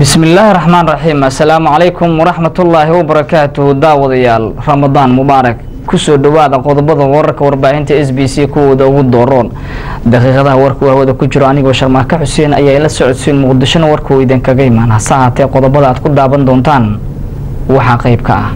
bismillaahi raxmaan raxiim assalaamu calaykum waraxmatullaahi wabarakaatuhu daawadayaal ramadaan mubaarak kusoo dhawaada qodobada wararka warbaahinta s b c kuwooda ugu dooroon daqiiqadaha warkuu hawada ku jiro anigoo sharmaaka xuseen ayaa ila socodsiin muqdishona warkuu idinkaga imaan hase haatee qodobada aad ku daaban doontaan waxaa qayb ka ah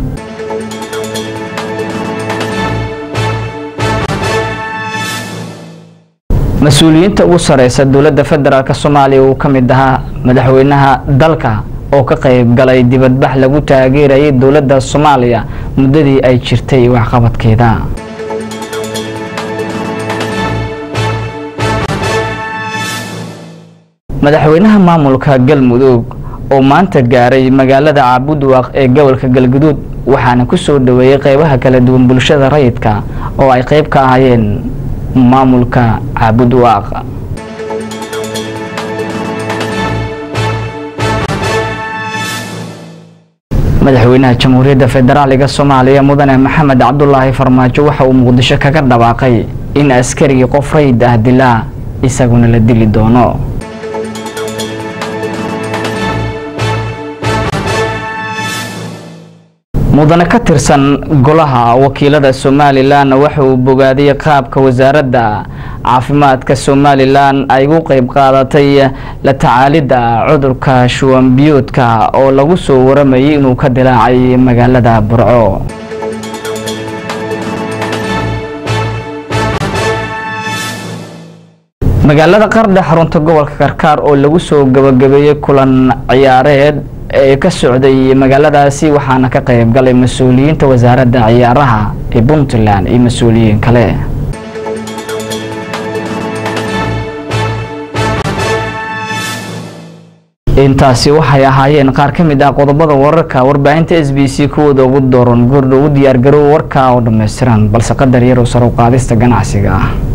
mas-uuliyiinta ugu sareysa dowladda federaalk soomaaliya uu ka mid ahaa madaxweynaha dalka oo ka qayb galay dibadbax lagu taageerayay dowladda soomaaliya muddadii ay jirtay waxqabadkeeda madaxweynaha maamulka galmudug oo maanta gaaray magaalada caabudwaaq ee gobolka galguduud waxaana ku soo dhaweeyey qeybaha kala duwan bulshada rayidka oo ay qeyb ka ahaayeen maamulka caabudwaaq madaxweynaha jamhuuriyadda federaaliga soomaaliya mudane maxamed cabdulaahi farmaajo waxa uu muqdisho kaga dhawaaqay in askarigii qof rayid ah dilaa isaguna la dili doono mudane ka tirsan golaha wakiilada somalilan waxa uu bogaadiyey qaabka wasaaradda caafimaadka somalilan ay ugu qeyb qaadatay la tacaalidda cudurka shuwanbiyoodka oo lagu soo waramayay inuu ka dilaacay magaalada burco magaalada qardhe xarunta gobolka karkaar oo lagu soo gabagabeeyey kulan ciyaareed ee ka socday magaaladaasi waxaana ka qayb galay mas-uuliyiinta wasaaradda ciyaaraha ee puntland iyo mas-uuliyiin kale intaasi waxay ahaayeen qaar ka mid ah qodobada wararka warbaahinta s b c kuwooda ugu dooran goordha ugu diyaargarow warka oo dhammaystiran balse qadar yarow sar u qaadista ganacsiga ah